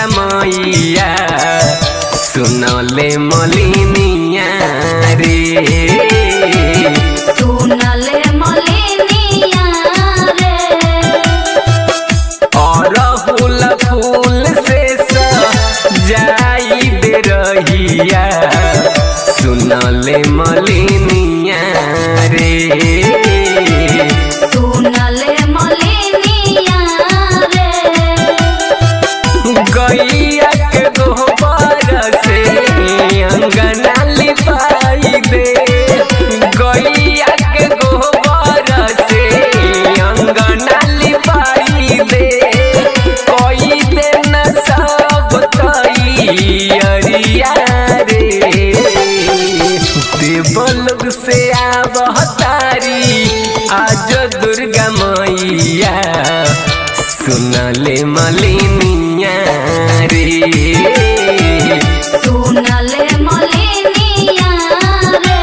दुर्गा मैया सुनले मलिनिया रे सुनले मलिनिया रे अरहुल फूल से जाई दे रहिया सुनले मलिनिया रे सुनले मलिनिया रे गैया के गोबर से अंगना लिपाई दे गैया के गोबर से अंगना लिपाई दे कोई दिन सब तैयारिया रे देवलोक से आवतारी आज दुर्गा मैया सुनले मलिनिया रे सुनले मलिनिया रे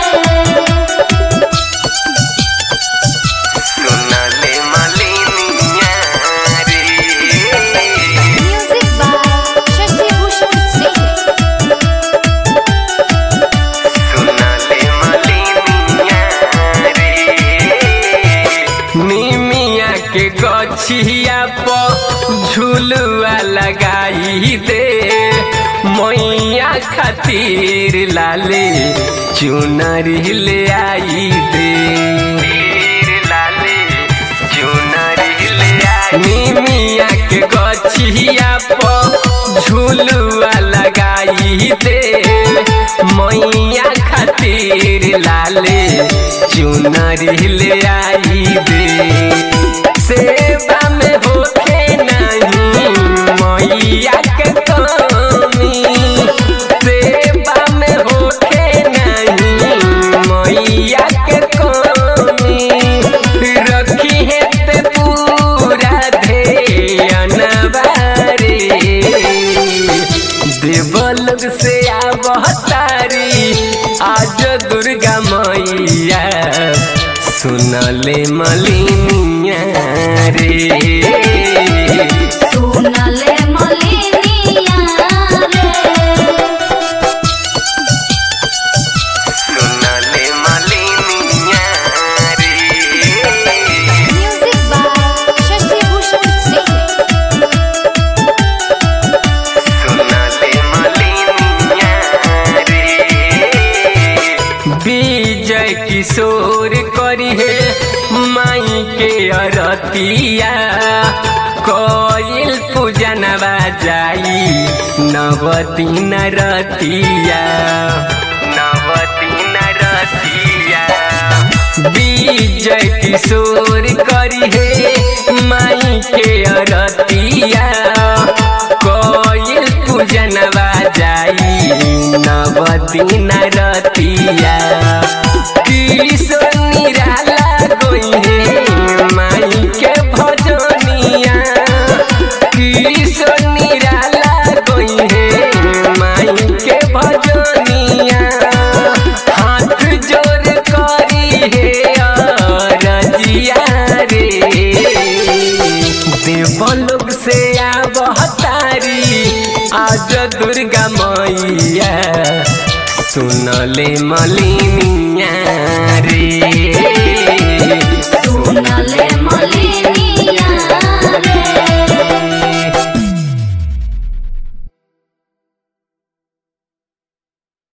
सुनले मलिनिया रे म्यूजिक बाय शशि भूषण सिंह सुनले मलिनिया रे निमिया के गछिया पर झुलुआ लगाई दे मैया खातिर लाले चुनरी ले आई दे लाले चुनरी ले आई निमिया के गछिया पर झुलुआ लगाई दे मैया खातिर लाले चुनरी ले आई दे सेवा में होखे नहीं मैया के कमी सेवा में होखे नहीं मैया के कमी रखी है ते पूरा ध्यान बारे देवलोक से आवतारी आज दुर्गा मैया सुनले मलिनिया रे सुनले मलिनिया रे सुनले मलिनिया रे म्यूजिक बाय शशि भूषण सिंह सुनले मलिनिया रे विजय किशोर करी है माई के अरतिया कोयल पूजनवा जाई नवती नरतिया नवती नरतिया विजय किशोर करी है माई के अरतिया कोयल पूजनवा जाई नवती नरतिया किशोर निराला गोई है माई के भजनिया किशोर निराला गोई है माई के भजनिया हाथ जोड़ करी है रजिया रे देवलोक से आवतारी आज दुर्गा मैया सुनले मलिनिया रे सुनले मलिनिया